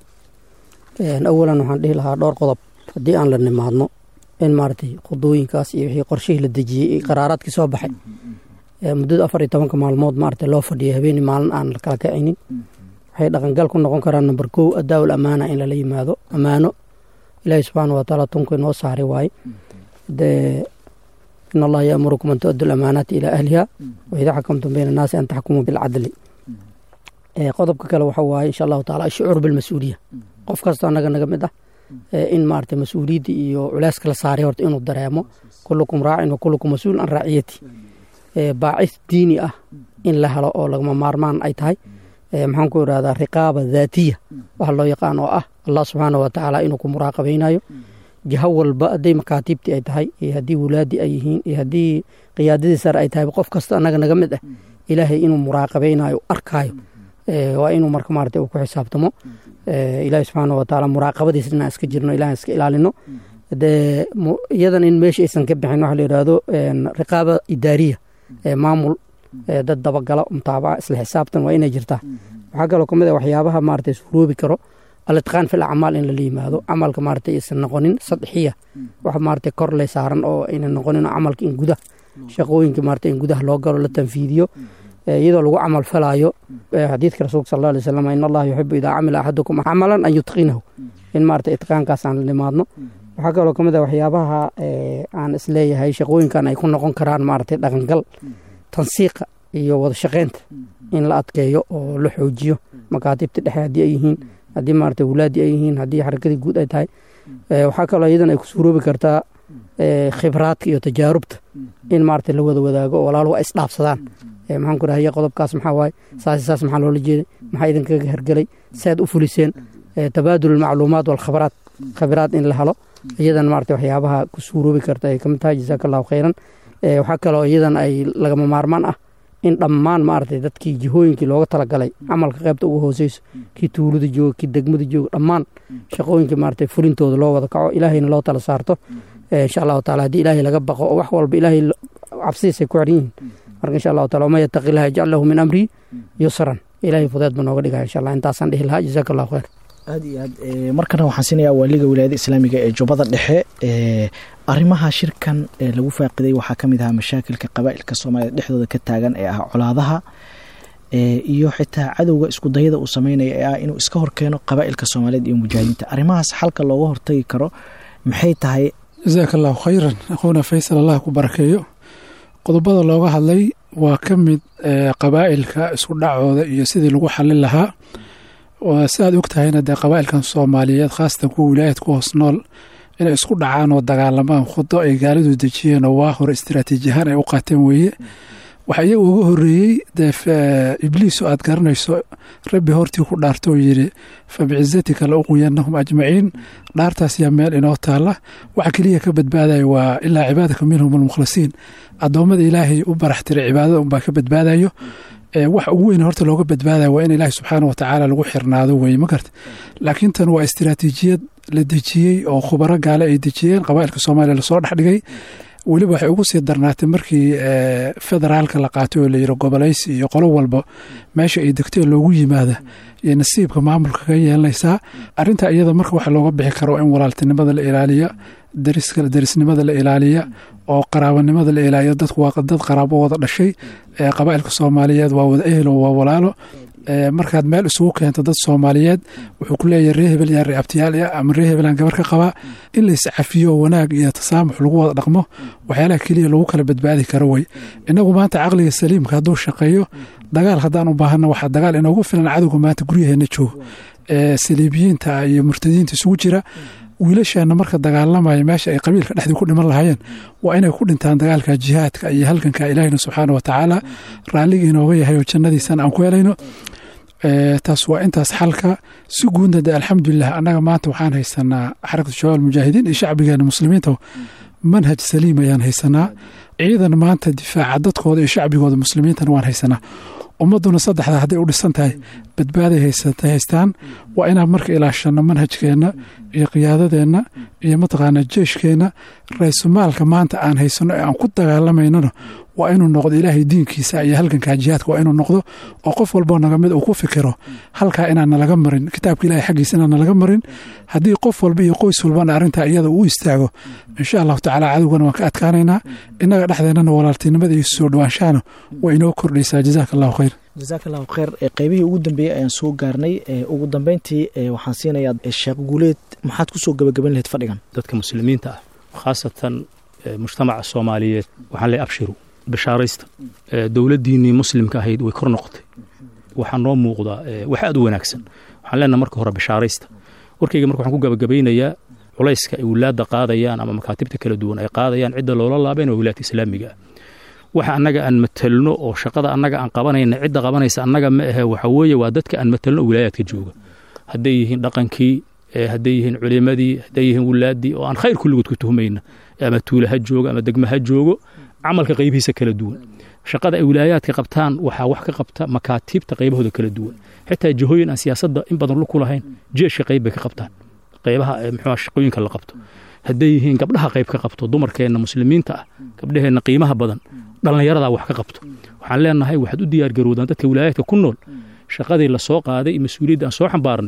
awalan waxaan dhihi lahaa dhowr qodob haddii aan la nimaadno in maaragtay khudooyinkaas iyo wixii qorshihii la dejiyey iyo qaraaraadkii soo baxay muddada afar iyo tobanka maalmood maarata loo fadhiyay habeeni maalin aan la kala kacaynin waxay dhaqangal ku noqon karaan number kow adaawul amaana in lala yimaado ammaano ilaahi subxaana watacaala tunku inoo saaray waaye dee in allaha yaamurukum an tuaddu lamaanaati ilaa ahliha wa idaa xakamtum bayna annaasi an taxkumuu bilcadli qodobka kale waxa waaye insha allahu taala ashucuur bilmas-uuliya qof kasta annaga naga mid ah in maarata mas-uuliyadda iyo culeyska la saaray horta inuu dareemo kullukum raacin wa kullukum mas-uul an raaciyati baacis diini ah in la helo oo lagama maarmaan ay tahay maxaan ku irahdaa riqaaba daatiya waxa loo yaqaan oo ah allah subxaana wa tacaala inuu ku muraaqabaynayo jiho walba hadday makaatiibtii ay tahay iyo haddii wulaadii ay yihiin iyo haddii qiyaadadii sare ay tahay qof kasta annaga naga mid ah ilaahay inuu muraaqabaynayo arkaayo waa inuu marka maarata uu ku xisaabtamo ilaahi subxaana wa tacaala muraaqabadiis inaan iska jirno ilahan iska ilaalino dee iyadan in meesha aysan ka bixin waxa la yidhaahdo riqaaba idaariya maamul dad dabagala mutaabaca isla xisaabtan waa inay jirtaa waxaa kaloo kamid a waxyaabaha maarata isfuroobi karo alitqaan fil acmaal in lala yimaado camalka maarata aysan noqonin sadxiya wax maarata kor le saaran oo aynan noqonin camalka in gudaha shaqooyinka maarata in gudaha loo galo la tanfiidiyo iyadoo lagu camal falaayo xadiidka rasuulka sal alay wasalam in allaha yuxibu idaa camila axadukum camalan an yutqinahu in maarata itqaankaas aan la nimaadno waxaa kaloo ka mid ah waxyaabaha aan isleeyahay shaqooyinkan ay ku noqon karaan maarata dhaqangal tansiiqa iyo wada shaqeynta in la adkeeyo oo la xoojiyo makaatibta dhexe haddii ay yihiin haddii maarata wulaadii ay yihiin haddii xarakadii guud ay tahay waxaa kaloo iyadan ay ku suuroobi kartaa khibraadka iyo tajaarubta in maarata la wada wadaago oo walaaluhu ay isdhaafsadaan maxaan ku rahaya qodobkaas maxaa waaye saas saas maxaa loola jeeday maxaa idinkaga hergelay saad u fuliseen tabaadul almacluumaat walkhabraat khabraad in la helo iyadan maarata waxyaabaha ku suuroobi karta ay kamid tahay jasaaka allahu khayran waxaa kaloo iyadan ay lagama maarmaan ah in dhammaan maaragtay dadkii jihooyinkii looga talagalay camalka qaybta ugu hooseyso kii tuulada jooga kii degmada jooga dhammaan shaqooyinkii maaragtay fulintooda loo wada kaco ilaahayna loo tala saarto insha allahu taala haddii ilaahay laga baqo oo wax walba ilaahay cabsidiisay ku xidhan yihiin marka insha allahu taala waman yattaqi illaha yajcal lahu min amrii yusran ilaahay fudeed ba nooga dhigaya insha allah intaasaan dhihi lahaa jazaaka allahu khayr aad iyo aad markana waxaan siinayaa waaliga wilaayada islaamiga ee jubbada dhexe arrimaha shirkan lagu faaqiday waxaa ka mid ahaa mashaakilka qabaa'ilka soomaaliyed dhexdooda ka taagan ee ah colaadaha iyo xitaa cadowga iskudayada uu sameynaya ee ah inuu iska horkeeno qabaa'ilka soomaaliyeed iyo mujaahidiinta arrimahaas xalka looga hortagi karo maxay tahay jasaaka allahu khayran aquuna faysal allah ku barakeeyo qodobada looga hadlay waa ka mid qabaa'ilka isku dhacooda iyo sidii lagu xalin lahaa si aad og tahayna dee qabaa'ilkan soomaaliyeed khaasatan kuwa wilaayad ku hoos nool inay isku dhacaan oo dagaalamaan khudo ay gaalidu dejiyeen oo waa hore istaraatiiji ahaan ay u qaateen weeye waxaa iyaga uga horreeyey dee ibliis oo aad garanayso rabbi hortii ku dhaarto oo yidhi fa bicizatika la uqwiyanahum ajmaciin dhaartaas yaa meel inoo taalla waxa keliya ka badbaadaya waa ilaa cibaadaka minhum almukhlisiin addoommada ilaahay u barax tiray cibaadada unbaa ka badbaadayo wax ugu weyn horta looga badbaadaya waa in ilaahi subxaana watacaala lagu xirnaado weye ma garta laakiin tan waa istiraatiijiyad la dejiyey oo khubaro gaale ay dejiyeen qabaa'ilka soomaaliya lasoo dhexdhigay weliba waxay ugu sii darnaatay markii federaalka la qaatay oo layiri gobolaysi iyo qolo walba meesha ay degteen loogu yimaada iyo nasiibka maamulka ka yeelanaysaa arintaa iyada marka waxa looga bixi karo in walaaltinimada la ilaaliya darisnimada la ilaaliya oo qaraabanimada la ilaaliya dadku waa dad qaraabo wada dhashay qabaa'ilka soomaaliyeed waa wada ehel oo waa walaalo markaad meel isugu keento dad soomaaliyeed wuxuu ku leeyahay ree hebel yaa ree abtiyaal ah ama ree hebelaan gabar ka qabaa in lays cafiyo wanaag iyo tasaamux lagu wada dhaqmo waxyaalaha keliya lagu kala badbaadi karo wey inagu maanta caqliga saliimka hadduu shaqeeyo dagaal haddaan u baahana waxaa dagaal inoogu filan cadowga maanta guryaheena joogo saliibiyiinta iyo murtadiinta isugu jira wiilasheena marka dagaalamaya meesha ay qabiilka dhexdii ku dhiman lahaayeen waa inay ku dhintaan dagaalka jihaadka iyo halganka ilaahina subxaana wa tacaala raalliga inooga yahay oo jannadiisana aan ku helayno taas waa intaas xalka si guudna de alxamdulilah annaga maanta waxaan haysanaa xarakatu shabaab almujaahidiin iyo shacbigeena muslimiinta manhaj saliim ayaan haysanaa ciidan maanta difaaca dadkooda iyo shacbigooda muslimiintana waan haysanaa ummaduna saddexdaa hadday u dhisan tahay badbaaday haystaan waa inaan marka ilaashano manhajkeenna iyo qiyaadadeenna iyo mataqaana jeeshkeenna raysumaalka maanta aan haysano ee aan ku dagaalamaynona waa inuu noqdo ilaahay diinkiisa iyo halgankaa jihaadka waa inuu noqdo oo qof walboo naga mid uu ku fikiro halkaa inaan nalaga marin kitaabka ilahay xaggiisa inaan nalaga marin haddii qof walba iyo qoys walbana arrintaa iyada uu istaago insha allahu tacaala cadowgana waan ka adkaanaynaa innaga dhexdeennana walaaltinimada iyo soo dhawaanshahana waa inoo kordhaysaa jazaaka allahu khayr jasaaka allahu kheyr qeybihii ugu dambeeyey ayaan soo gaarnay ugu dambeyntii waxaan siinayaa sheekh guuleed maxaad kusoo gabagaban lahayd fadhigan dadka muslimiinta ah khaasatan mujtamaca soomaaliyeed waxaan leey abshiru bishaaraysta dowladdiinnii muslimka ahayd way kor noqotay waxaa noo muuqdaa wax aad u wanaagsan waxaan leenaha marka hore bishaaraysta warkayga marka waxaan ku gabagabaynayaa culayska ay wilaadda qaadayaan ama makaatibta kala duwan ay qaadayaan cidda loola laabeen waa wilaadka islaamiga ah waxa annaga aan matelno oo shaqada annaga aan qabanayna cidda qabanaysa annaga ma ahe waxa weeye waa dadka aan matelno oo wilaayaadka jooga hadday yihiin dhaqankii hadday yihiin culimadii hadday yihiin wilaaddii oo aan khayr kulligood ku tuhmayna ama tuula ha joogo ama degma ha joogo camalka qaybihiisa kala duwan shaqada ay wilaayaadka qabtaan waxaa wax ka qabta makaatiibta qaybahooda kala duwan xitaa jihooyin aan siyaasadda in badan lu ku lahayn jeeshka qayb bay ka qabtaan qaybaha muxuu shaqooyinka la qabto hadday yihiin gabdhaha qayb ka qabto dumarkeenna muslimiinta ah gabdhaheenna qiimaha badan dhallinyaradaa wax ka qabto waxaan leenahay waxaad u diyaargarowdaan dadka wilaayaadka ku nool shaqadii la soo qaaday iyo mas-uuliyadda aan soo xambaarnay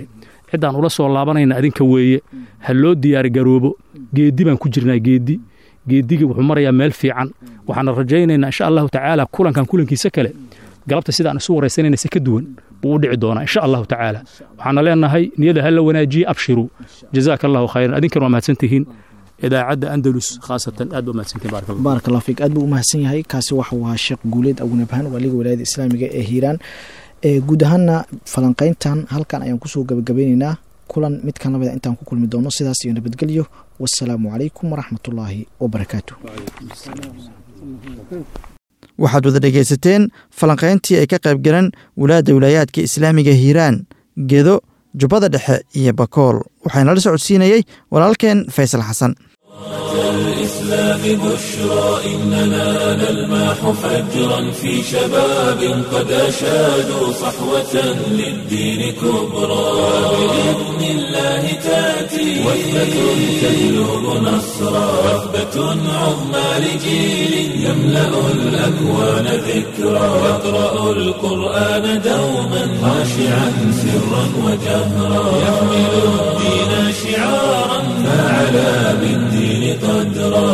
ciddaan ula soo laabanayna adinka weeye ha loo diyaargaroobo geeddi baan ku jirnaa geeddi geeddigii wuxuu marayaa meel fiican waxaana rajaynaynaa insha allahu tacaala kulankan kulankiisa kale galabta sidaan isu waraysanayna si ka duwan buu u dhici doonaa insha allahu tacaala waxaana leenahay niyada ha la wanaajiye abshiruu jazaaka allahu khayran adinkan waa mahadsantihiin idaacadda andalus khaasatan aad ba mahadsantihin barak allah baarak allah fiik aad buu u mahadsan yahay kaasi waxau ahaa sheekh guuleed agunabhaan waaliga walaayada islaamiga ee hiiraan guud ahaana falanqayntan halkan ayaan kusoo gabagabeyneynaa kulan midkan lamida intaan ku kulmi doono sidaas iyo nabadgelyo wasalaamu calaykum waraxmatullaahi wabarakaatu waxaad wada dhegaysateen falanqayntii ay ka qayb galeen walaadda wilaayaadka islaamiga hiiraan gedo jubbada dhexe iyo bakool waxaana la socodsiinayey walaalkeen faysal xasan الإسلام بشرى إننا نلمح فجرا في شباب قد أشادوا صحوة للدين كبرى بإذن الله تأتي وثبة تهلب نصرا وثبة عظمى لجيل يملأ الأكوان ذكرى يقرأ القرآن دوما خاشعا سرا وجهرا يحمل الدين شعارا فعلى بالدين قدرا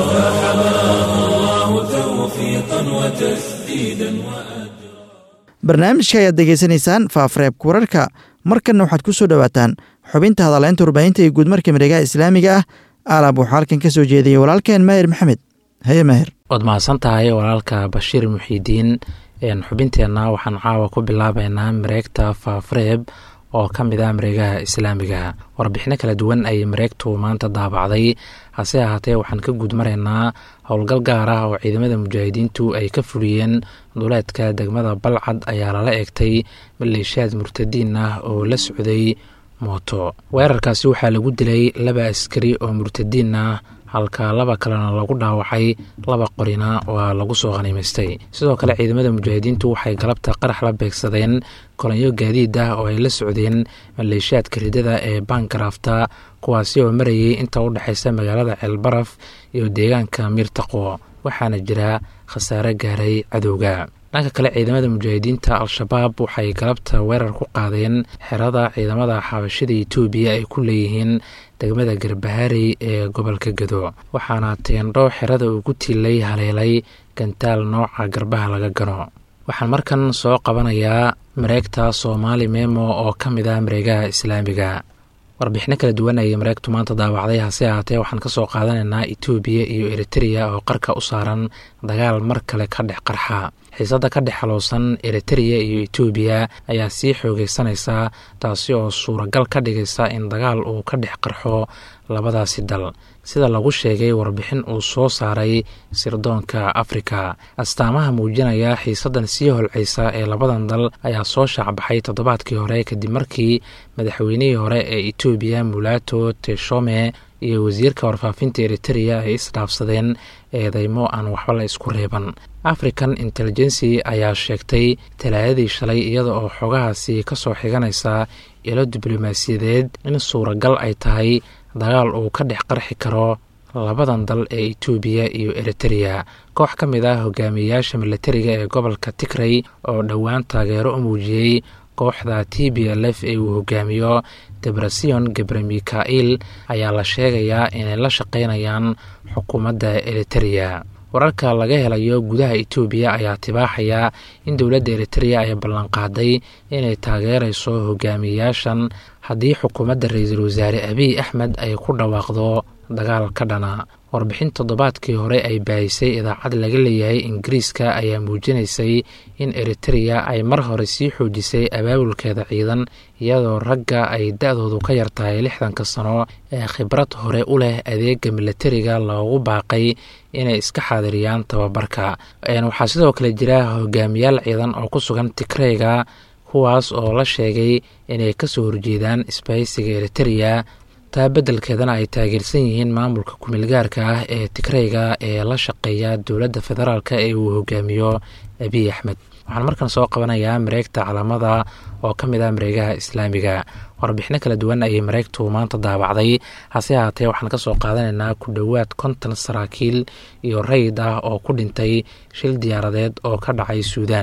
فحماه الله توفيقا وتسديدا وأجرا barnaamijka ayaad degeysanaysaan faafareebka wararka markanna waxaad ku soo dhowaataan xubinta hadaleynta warbaahinta iyo guudmarka miregaha islaamiga ah alaab waxaa halkan ka soo jeediyey walaalkeen maahir maxamed haye maahir waad mahadsan tahay walaalka bashiir muxiidiin xubinteenna waxaan caawa ku bilaabaynaa mareegta faafareeb oo ka mid ah mareegaha islaamiga warbixino kala duwan ayay mareegtu maanta daabacday hase ahaatee waxaan ka guud maraynaa howlgal gaar ah oo ciidamada mujaahidiintu ay ka fuliyeen duleedka degmada balcad ayaa lala eegtay maleeshiyaad murtadiin ah oo la socday mooto weerarkaasi waxaa lagu dilay laba askari oo murtadiin ah halka laba kalena lagu dhaawacay laba qorina waa lagu soo khaniimaystay sidoo kale ciidamada mujaahidiintu waxay galabta qarax la beegsadeen kolonyo gaadiid ah oo ay la socdeen maleeshiyaadka ridada ee baangarafta kuwaasi oo marayay inta u dhexaysa magaalada ceelbaraf iyo deegaanka miirtaqo waxaana jira khasaare gaaray cadowga dhanka kale ciidamada mujaahidiinta al-shabaab waxay galabta weerar ku qaadeen xerada ciidamada xabashada etoobiya ay ku leeyihiin degmada garbaharey ee gobolka gado waxaana teendho xerada uu ku tiilay haleelay gantaal nooca garbaha laga gano waxaan markan soo qabanayaa mareegta soomaali memo oo ka mid ah mareegaha islaamiga warbixino kala duwan ayay mareegtu maanta daawacday hase ahaatee waxaan ka soo qaadanaynaa etoobiya iyo eritreya oo qarka u saaran dagaal mar kale ka dhex qarxa xiisadda ka dhex xalowsan eritreya iyo etoobiya ayaa sii xoogeysanaysa taasi oo suuragal ka dhigaysa in dagaal uu ka dhex qarxo labadaasi dal sida lagu sheegay warbixin uu soo saaray sirdoonka afrika astaamaha muujinaya xiisaddan sii holcaysa ee labadan dal ayaa soo shaacbaxay toddobaadkii hore kadib markii madaxweynihii hore ee etoobiya mulato teshome iyo wasiirka warfaafinta eritreya ay isdhaafsadeen eedeymo aan waxba la isku reeban african intelligency ayaa sheegtay talaadadii shalay iyada oo xogahaasi ka soo xiganaysa ilo diblomaasiyadeed in suuragal ay tahay dagaal uu ka dhex qarxi karo labadan dal ee etoobiya iyo eritreya koox ka mid ah hogaamiyeyaasha milatariga ee gobolka tigray oo dhowaan taageero u muujiyey kooxda t b l f ee uu hogaamiyo debrasion gebre mikail ayaa la sheegayaa inay la shaqaynayaan xukuumadda eritreya wararka laga helayo gudaha etoobiya ayaa tibaaxaya in dowladda eritreya ay ballanqaaday inay taageerayso hogaamiyeyaashan haddii xukuumadda ra-iisul wasaare abiy axmed ay ku dhawaaqdo dagaal ka dhana warbixin toddobaadkii hore ay baahisay idaacad laga leeyahay ingiriiska ayaa muujinaysay in eritreya ay mar hore sii xoojisay abaabulkeeda ciidan iyadoo ragga ay da-doodu ka yar tahay lixdanka sano ee khibrad hore u leh adeega milatariga loogu baaqay inay iska xaadiriyaan tababarka waxaa sidoo kale jira hogaamiyaal ciidan oo ku sugan tigreyga kuwaas oo la sheegay inay kasoo horjeedaan isbahaysiga eritreya taa beddelkeedana ay taageersan yihiin maamulka kumilgaarka ah ee tigreyga ee la shaqeeya dowladda federaalk ee uu hogaamiyo abiy axmed waxaan markan soo qabanayaa mareegta calaamada oo ka mid ah mareegaha islaamiga warbixino kala duwan ayay mareegtu maanta daabacday hase ahaatee waxaan ka soo qaadanaynaa ku dhowaad konton saraakiil iyo rayid ah oo ku dhintay shil diyaaradeed oo ka dhacay suudaan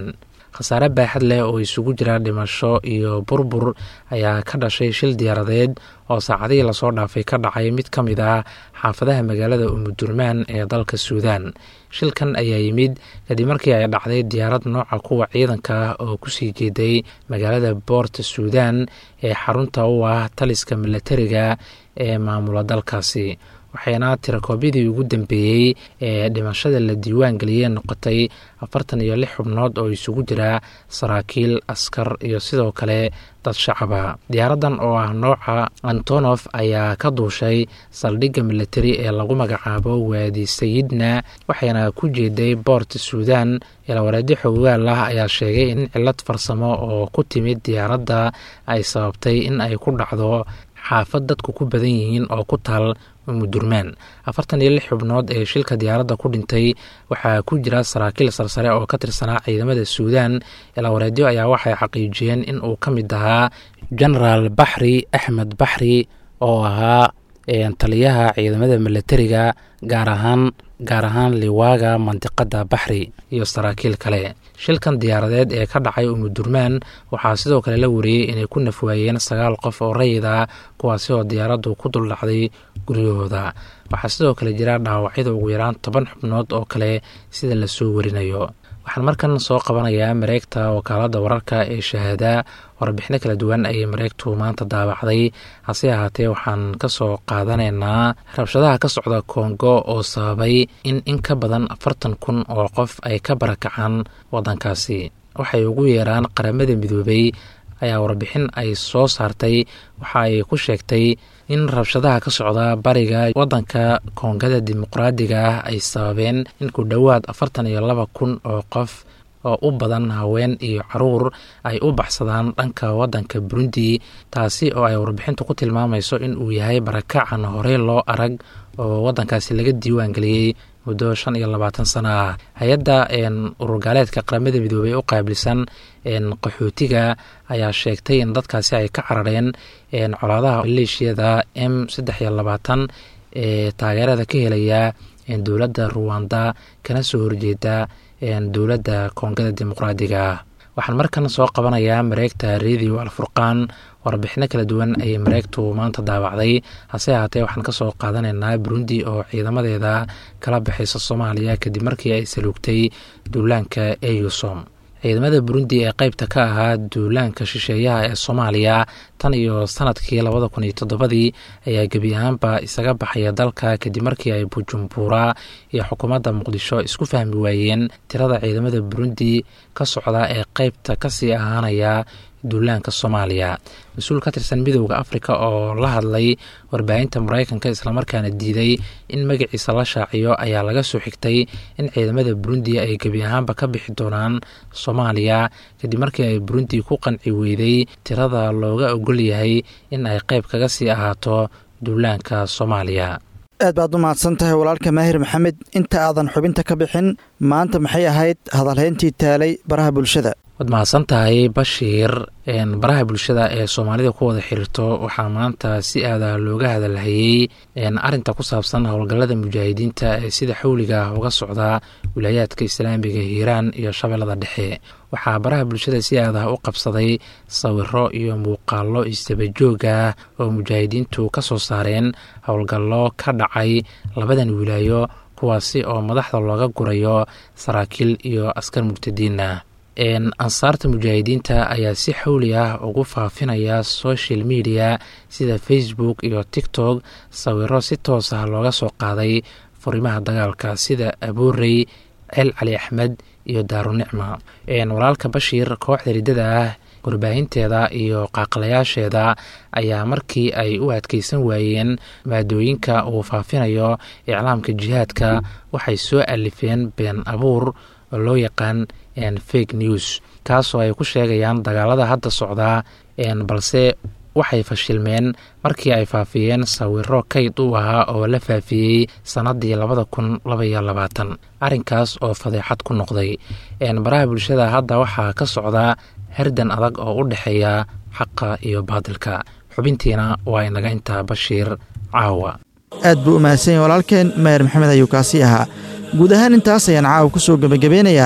khasaare baaxad leh oo isugu jira dhimasho iyo burbur ayaa ka dhashay shil diyaaradeed oo saacadihii lasoo dhaafay ka dhacay mid ka mid ah xaafadaha magaalada umudurmaan ee dalka suudaan shilkan ayaa yimid kadib markii ay dhacday diyaarad nooca kuwa ciidanka ah oo kusii jeeday magaalada boorta suudaan ee xarunta u ah taliska milatariga ee maamula dalkaasi waxayna tirakoobyadii ugu dambeeyey ee dhimashada la diiwaan geliyey noqotay afartan iyo lix xubnood oo isugu jira saraakiil askar iyo sidoo kale dad shacaba diyaaraddan oo ah nooca antonof ayaa ka duushay saldhigga milatari ee lagu magacaabo waadi sayidna waxayna ku jeeday boort suudaan ilawareedyo xogaal ah ayaa sheegay in cilad farsamo oo ku timid diyaaradda ay sababtay in ay ku dhacdo xaafad dadku ku badan yihiin oo ku taal umudurmaan afartan iyo lix xubnood ee shilka diyaaradda ku dhintay waxaa ku jira saraakiil sarsare oo ka tirsanaa ciidamada suudaan ilawareedyo ayaa waxay xaqiijiyeen in uu ka mid ahaa genaraal baxri axmed baxri oo ahaa taliyaha ciidamada milatariga gaar ahaan gaar ahaan liwaaga mandiqada baxri iyo saraakiil kale shilkan diyaaradeed ee ka dhacay umudurmaan waxaa sidoo kale la wariyey inay ku nafwaayeen sagaal qof oo rayid ah kuwaasi oo diyaaraddu ku duldhacday guryahooda waxaa sidoo kale jira dhaawacyada ugu yaraan toban xubnood oo kale sida lasoo warinayo waxaan markan soo qabanayaa mareegta wakaaladda wararka ee shahaada warbixino kala duwan ayay mareegtu maanta daabacday hase ahaatee waxaan ka soo qaadanaynaa rabshadaha ka socda kongo oo sababay in in ka badan afartan kun oo qof ay ka barakacaan waddankaasi waxay ugu yeeraan qaramada midoobay ayaa warbixin ay soo saartay waxa ay ku sheegtay in rabshadaha ka socda bariga waddanka koongada dimuqraadiga ah ay sababeen in ku dhowaad afartan iyo laba kun oo qof oo u badan haween iyo caruur ay u baxsadaan dhanka waddanka burundi taasi oo ay warbixintu ku tilmaamayso in uu yahay barakacan horey loo arag oo waddankaasi laga diiwaan geliyey muddo shan iyo labaatan sano ah hay-adda ururgaaleedka qaramada midoobey u qaabilsan qaxootiga ayaa sheegtay in dadkaasi ay ka carareen colaadaha maleeshiyada m saddex iyo labaatan ee taageerada ka helaya dowladda ruwanda kana soo horjeeda dowladda koongada dimuqraadiga ah waxaan markan soo qabanayaa mareegta radio alfurqaan warbixino kala duwan ayay mareegtu maanta daawacday hase ahaatee waxaan kasoo qaadanaynaa burundi oo ciidamadeeda kala baxaysa soomaaliya kadib markii ay saluugtay duulaanka eusom ciidamada burundi ee qeybta ka ahaa duulaanka shisheeyaha ee soomaaliya tan iyo sanadkii labada kun iyo toddobadii ayaa gebi ahaanba isaga baxaya dalka kadib markii ay bujumbura iyo xukuumadda muqdisho isku fahmi waayeen tirada ciidamada burundi ka socda ee qeybta kasii ahaanaya duulaanka soomaaliya mas-uul ka tirsan midowda afrika oo la hadlay warbaahinta mareykanka islamarkaana diiday in magaciisa la shaaciyo ayaa laga soo xigtay in ciidamada burundi ay gebi ahaanba ka bixi doonaan soomaaliya kadib markii ay burundi ku qanci weyday tirada looga ogol yahay in ay qeyb kaga sii ahaato duulaanka soomaaliya aad baad u mahadsan tahay walaalka maahir maxamed inta aadan xubinta ka bixin maanta maxay ahayd hadalhayntii taalay baraha bulshada waad mahadsan tahay bashiir baraha bulshada ee soomaalida ku wada xiriirto waxaa maanta si aada looga hadalhayey arinta ku saabsan howlgallada mujaahidiinta ee sida xawliga ah uga socda wilaayaadka islaamiga hiiraan iyo shabeellada dhexe waxaa baraha bulshada si aada u qabsaday sawiro iyo muuqaallo isdabajoog ah oo mujaahidiintu ka soo saareen howlgallo ka dhacay labadan wilaayo kuwaasi oo madaxda looga gurayo saraakiil iyo askar murtadiin ah ansaarta mujaahidiinta ayaa si xawli ah ugu faafinaya social media sida facebook iyo tiktok sawiro si toos ah looga soo qaaday furimaha dagaalka sida aboorey ceel cali axmed iyo daarunicma walaalka bashiir kooxda riddada ah warbaahinteeda iyo qaaqlayaasheeda ayaa markii ay u adkeysan waayeen maadooyinka uu faafinayo iclaamka jihaadka waxay soo alifeen been abuur oo loo yaqaan fake news kaasoo ay ku sheegayaan dagaalada hadda socdaa balse waxay fashilmeen markii ay faafiyeen sawiro kayd u ahaa oo la faafiyey sannaddii labada kun labaiyo labaatan arrinkaas oo fadeexad ku noqday baraha bulshada hadda waxaa ka socda herdan adag oo u dhexeeya xaqa iyo baadilka xubintiina waa inaga intaa bashiir caawa aad buu u mahadsan yahy walaalkeen maher maxamed ayuu kaasi ahaa guud ahaan intaas ayaan caawa ku soo gebagabeynayaa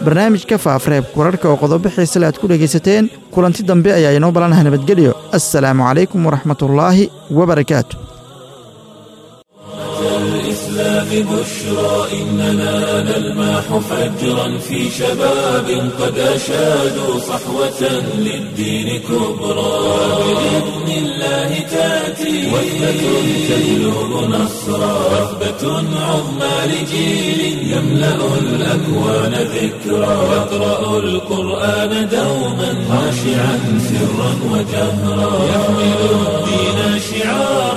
barnaamijka faafareebka wararka oo qodobo xiisale aad ku dhegaysateen kulanti dambe ayaa inoo balanaha nabadgelyo assalaamu calaykum waraxmatullaahi wabarakaatu الإسلام بشرى إننا نلمح فجرا في شباب قد أشادوا صحوة للدين كبرى بإذن الله تأتي وثبة تجلب نصرا وثبة عظمى لجيل يملأ الأكوان ذكرا يقرأ القرآن دوما خاشعا سرا وجهرا يحمل الدين شعارا